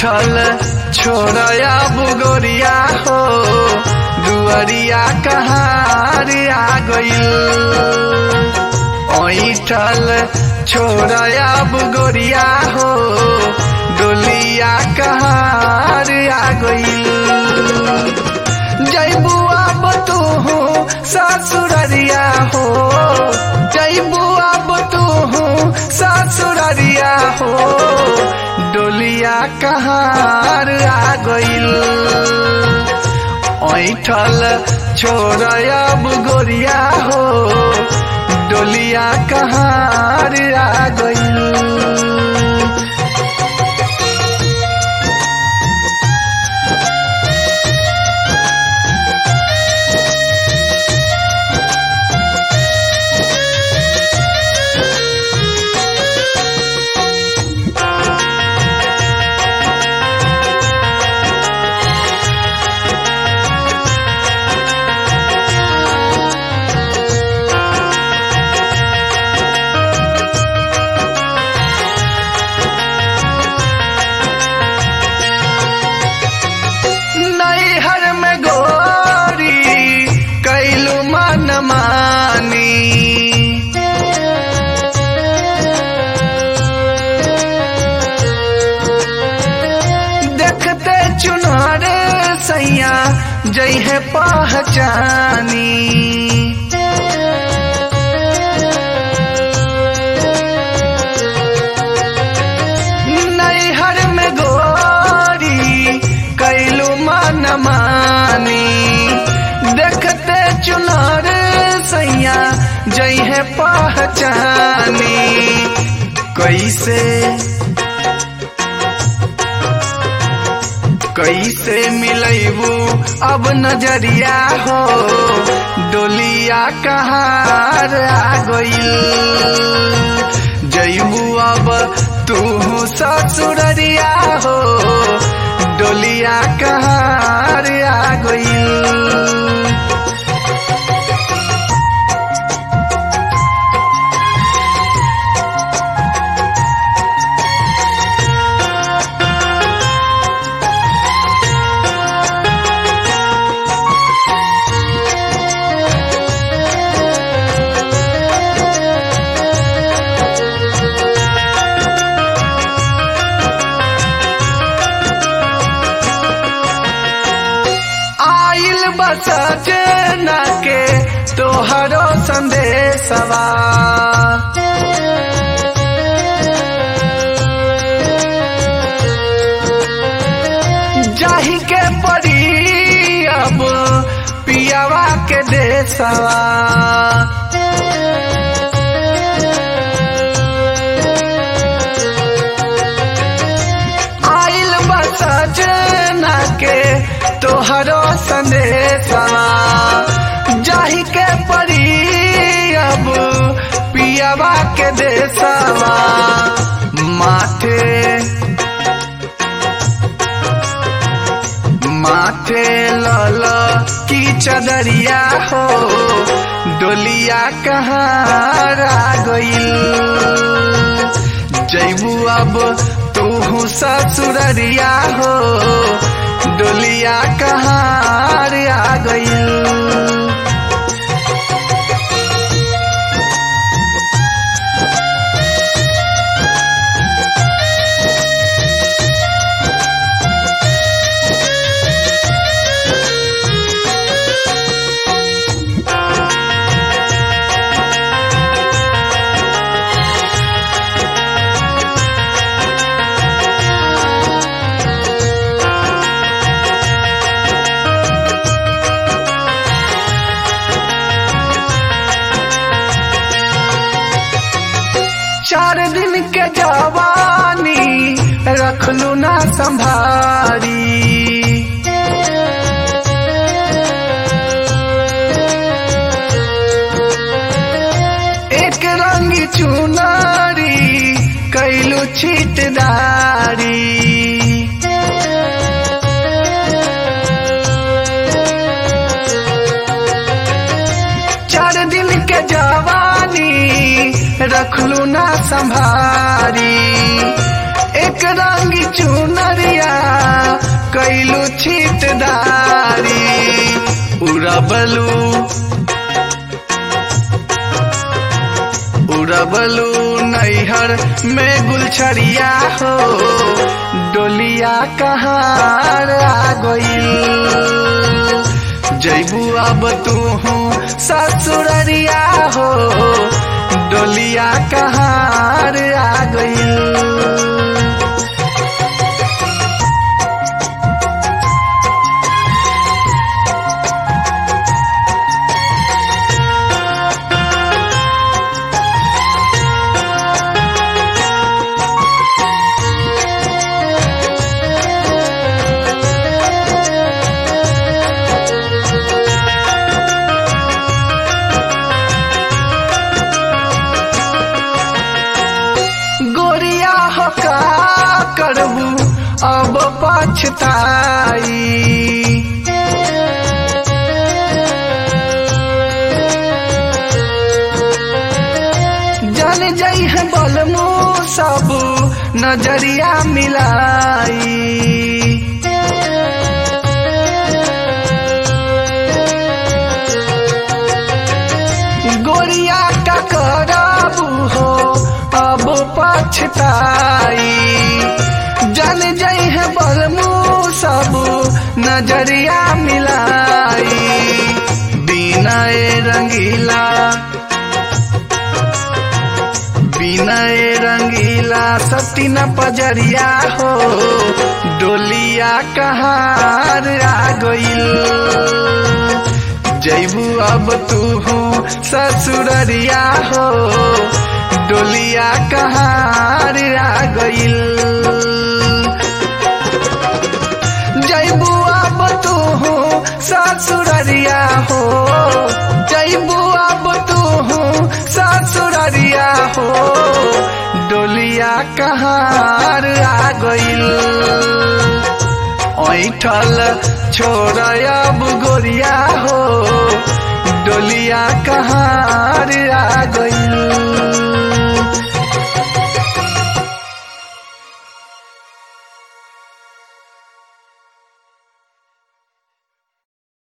ऐठल छोड़या बुगोरिया हो दुअरिया कहार आ गइल ऐठल छोड़या बुगोरिया हो डोलिया कहार आ गइल जैबू अब तू हो ससुररिया हो जैबू अब तू हो ससुररिया हो डोलिया कहार आ गइल ऐठल छोड़ब गोरिया हो डोलिया कहार आ गइल नैहर में गोरी कैलू मन मानी देखते चुनार सैया जई है पहचानी नैहर में गोरी कैलू मन मानी देखते चुनार सैया जई है पहचानी कैसे कैसे मिलैबू अब नजरिया हो डोलिया कहार आ गइल जैबू अब तू ससुररिया हो डोलिया कहार आ गइल आइल बस जना के तोहरो संदेशवा जाही के पड़ी अब पियावा के देशवा आइल बस जना के तोहरो संदेशवा जाही के पड़ी अब पियावा के देशवा माथे माथे लल की चदरिया हो डोलिया कहाँ आ गइल जैबू अब तू ससुररिया हो डोलिया कहार आ गइल चार दिन के जवानी रखलू ना संभारी एक रंगी चुनारी कैलू छिटदारी चार दिन के जवानी रखलू ना संभारी एक रंग चुनरिया कैलू छिटदारी उड़बलू उड़बलू नैहर में गुलछड़िया हो डोलिया कहाँ आ गईल जैबू अब तू हूँ ससुररिया हो डोलिया कहाँ आ गईल गोरिया हो का करबू अब पछताई जल जई है बलमू सब नजरिया मिलाई गोरिया का करबू हो अब पछताई जल जई है बलमू सब नजरिया मिलाई बिना ए रंगीला बिना ए रंगीला सती न पजरिया हो डोलिया कहाँ आ गईल जैबू अब तू हूँ ससुररिया हो डोलिया कहाँ आ गईल जैबू अब तू हूँ ससुररिया हो जैबू अब तू हूँ ससुररिया हो डोलिया कहाँ आ गईल ऐठल छोड़ अब गोरिया हो डोलिया कहाँ आ गईल